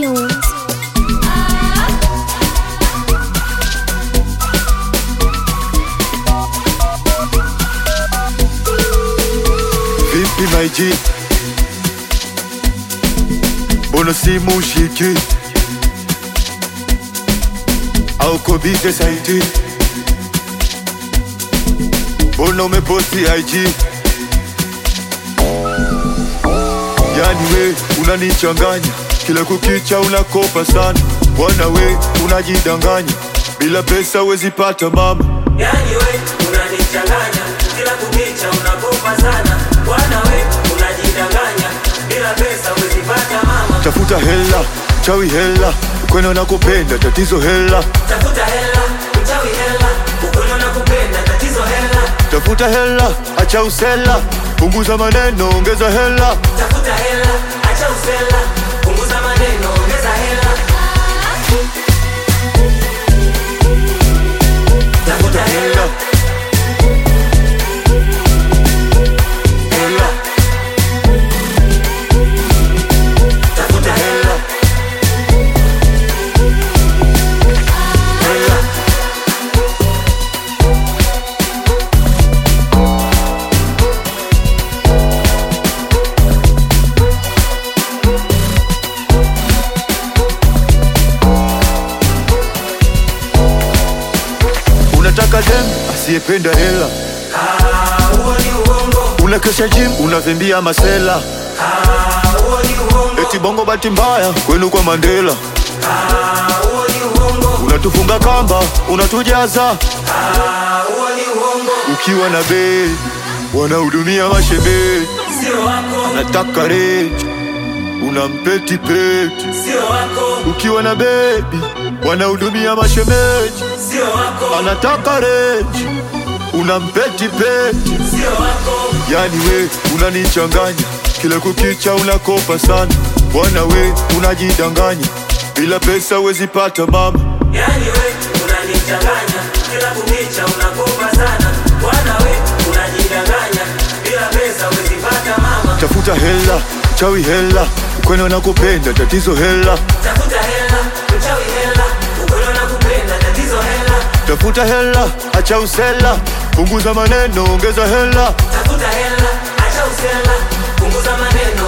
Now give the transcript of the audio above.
tunes. Vipi my G? Mbona simu ushiki? Au uko busy saiti? Mbona umeposti IG? Yani we unanichanganya, kila kukicha unakopa sana. Bwana we unajidanganya, bila pesa wezi pata mama. Yani we unanichanganya, kila kukicha unakopa sana. Bwana we unajidanganya, bila pesa huwezi pata mama. Tafuta hela, chawi hela, ukweli nakupenda, tatizo hela. Tafuta hela, uchawi hela, ukweli nakupenda, tatizo hela. Tafuta hela, acha usela, punguza maneno, ongeza hela. Tafuta hela, acha usela, punguza maneno, ongeza hela. Tafuta hela, Hela, tafuta hela, hela. Unataka dem asiyependa hela, Ah, huo ni uongo. unakesha gym, unavimbia masela, Ah, huo ni uongo. eti bongo bahati mbaya kwenu kwa Mandela, Ah, huo ni uongo. unatufunga kamba, unatujaza Ah, huo ni uongo. ukiwa na bei, wanahudumia mashemeji, Sio wako, nataka reji, unampeti peti sio wako, ukiwa na bebi wanahudumia mashemeji, sio wako, anataka reji, unampeti peti. sio wako. Yani we unanichanganya, kila kukicha unakopa sana. Bwana we unajidanganya, bila pesa wezi pata mama. Yani we unanichanganya, kila kukicha unakopa sana. Bwana we unajidanganya, bila pesa huwezi pata mama. Tafuta hela, chawi hela, ukweli nakupenda, tatizo hela. Tafuta hela, uchawi hela, ukweli nakupenda, tatizo hela. Tafuta hela, acha usela, punguza maneno, ongeza hela. Tafuta hela, acha usela, punguza maneno,